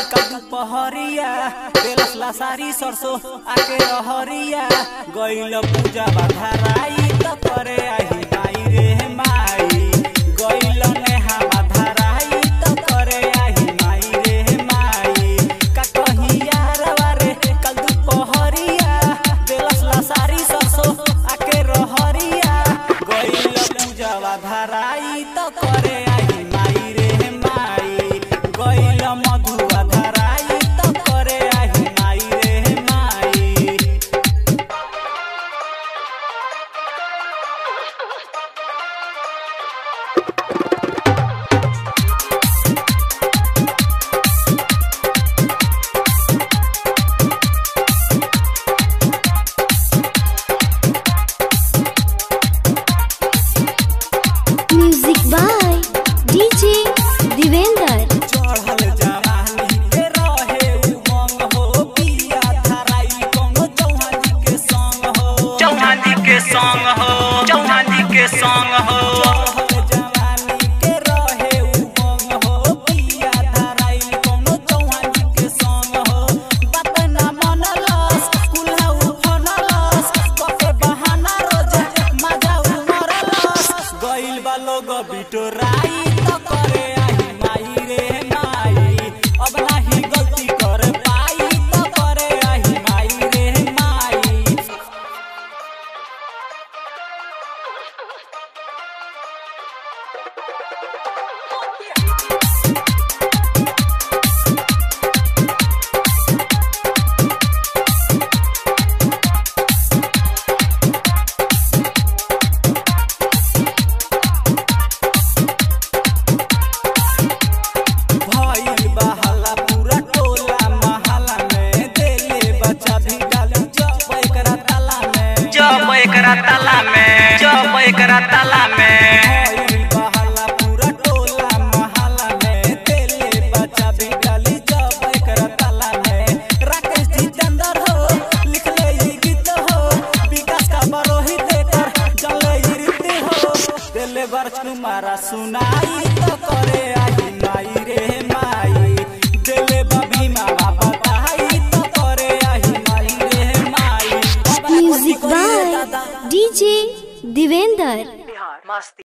कदू पहरिया बेलस लासारी सरसो आके रहरिया गइल पूजा बाधाराई त करे आही माई रे माई गइल नेहा बाधाराई त करे आही माई रे माई का कही यारवा रे कदू पहरिया बेलस लासारी सरसो आके रहरिया गइल पूजा बाधाराई त करे आही माई रे माई गइल मधुआ धराई त करे आही माई रे माई म्यूजिक बाय डीजे दिवेंद्र चढ़ल जवानी के रहे उमंग हो पिया धराई कोनो चौहान जी के संग हो चौहान जी के सॉन्ग हो चौहान जी के सॉन्ग हो चढ़ल जवानी के रहे उमंग हो पिया धराई कोनो चौहान जी के संग हो बात ना मनलस कुल्हा उफनलस कके बहाना रोज मजा उमरलस गइल बा लोग बिटोराई त करे आही माई रे माई अब नाही गलती कर पाई त करे आही माई रे माई भइल बहाला पूरा टोला महला में देले बच्चा भी डाली जब एकरा ताला में जब एकरा ताला में जब एकरा ताला में भइल बहाला पूरा टोला महला में देले बच्चा भी डाली जब एकरा ताला में राकेश जितेंद्र हो लिखले ई गीत हो विकास का बरोही देकर जले ई रीत हो देले वर्ष कुमारा सुनाई तो करे आई माई रे माई देले बबी माँ बाबा ताई तो करे आई माई रे माई music by DJ Divendra Bihar Masti